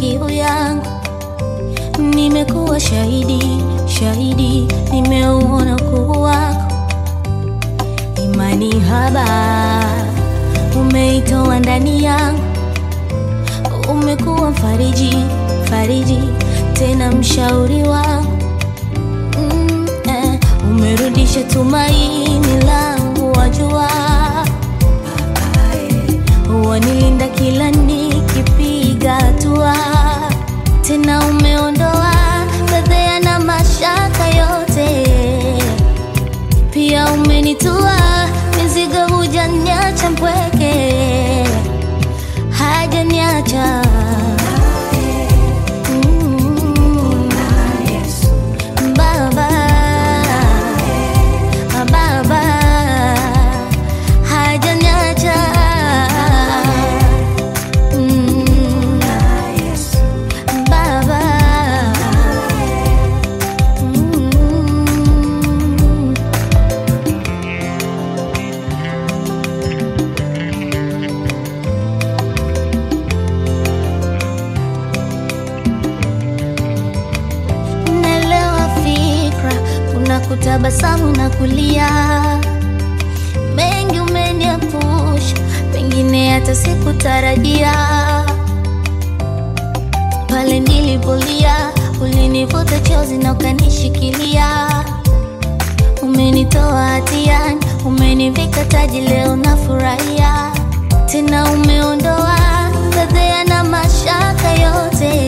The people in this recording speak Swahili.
kiu yangu. Nimekuwa shahidi, shahidi, nimeuona ukuu wako. Imani haba umeitoa ndani yangu, umekuwa mfariji, fariji, tena mshauri wangu mm, eh, umerudisha tumaini langu, wajua wanilinda kila nikipiga hatua, tena umeondoa fedheha na mashaka yote, pia umenitua mizigo, hujaniacha mpweke, hajaniacha Mm. Baba, Baba, hajaniacha Mm. Baba, Mm. Naelewa fikra, kuna kutabasamu na kulia. Mengi umeniepusha, pengine hata sikutarajia. Pale nilipolia, ulinivuta chozi na ukanishikilia. Umenitoa hatiani, umenivika taji, leo nafurahia. Tena umeondoa fedheha na mashaka yote